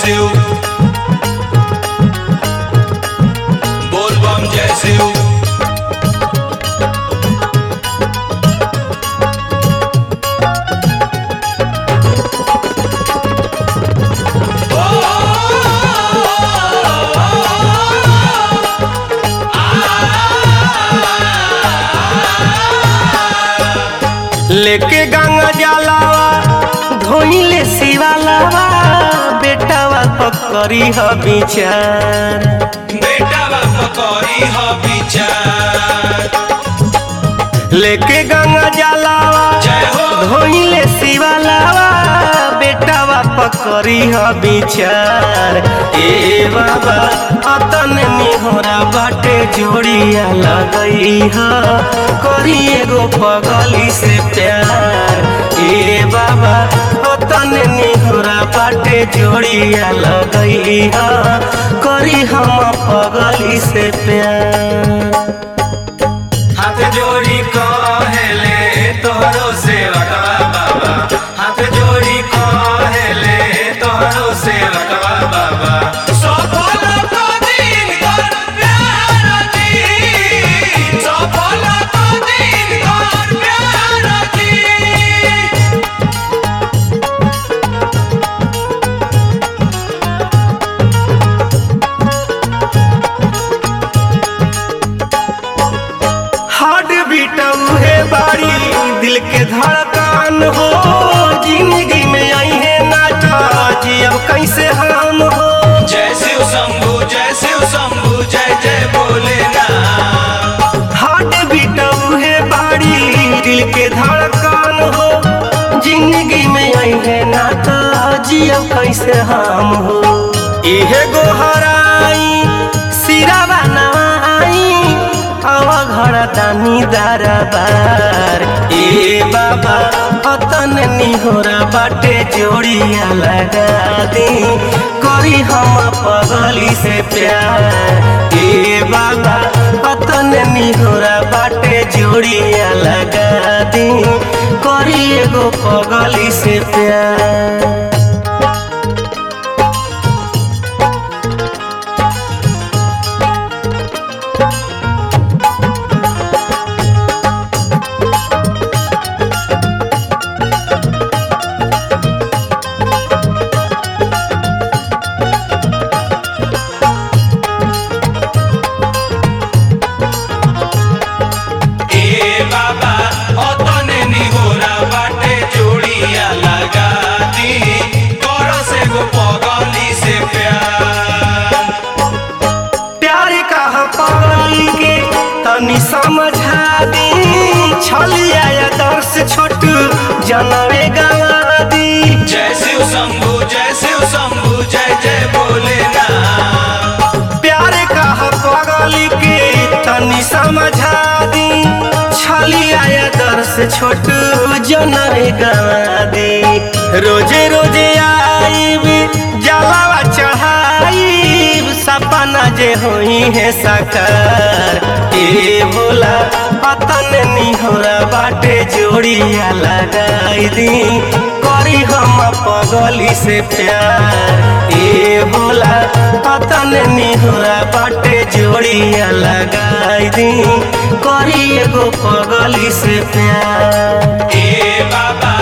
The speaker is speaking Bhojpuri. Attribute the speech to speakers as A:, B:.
A: शिव बोल बम जय शिव
B: लेके गंगा जलावा धोइले शिवालावा बेटावा पकड़ी ह बिचार
A: बेटा बाप करी ह विचार
B: लेके गंगा जलावा
A: जय हो
B: धोइले शिवालावा बेटावा पकड़ी ह बिचार ए बाबा अतन निहोरा बाटे जोड़िया लगई ह करी एगो पगली से प्यार ए बाबा अतन निहोरा बाटे जोड़िया लगई ह करी हम पगली से प्यार
A: हाथ जोड़ी कहेले तोहरो सेवकवा बाबा हाथ जोड़ी कहेले तोहरो सेवकवा बाबा सफल तो दिन कर प्यार जी सफल तो दिन कर प्यार जी
B: हार्ट बीट है बारी दिल के धड़कन हो जिंदगी में आई है नाटा जी अब कैसे हम हो
A: जय शिव शंभु जय शिव शंभु जय जय भोलेनाथ
B: हार्ट बीट है बारी दिल के धड़कन हो जिंदगी में आई है नाटा जी अब कैसे हम हो इहे गोहराई सिरावा नवाई हवा घर दानी दरबार ए बाबा अतन निहोरा बाटे जोड़िया लगा दी करी हम पगली से प्यार ए बाबा अतन निहोरा बाटे जोड़िया लगा दी करी एगो पगली से प्यार
A: ए बाबा अतने निहोरा बाटे जोड़िया लगा दी कर से गो पगली से प्यार
B: प्यार का पगली के तनी समझा दी छलिया या दर्श छोट जनवे गवा दी
A: जय शिव शंभु जय शिव शंभु जय जय भोलेनाथ
B: प्यार का पगली के तनी समझा दी छलिया या दर्श छोट जनवे गवा दी रोजे रोजे आईब जलावा चढ़ाई सपना जे होई है साकार ए भोला अतन निहोरा बाटे जोड़िया लगाई दी करी हम पगली से प्यार ए भोला अतन निहोरा बाटे जोड़िया लगाई दी करी एगो पगली से प्यार
A: ए बाबा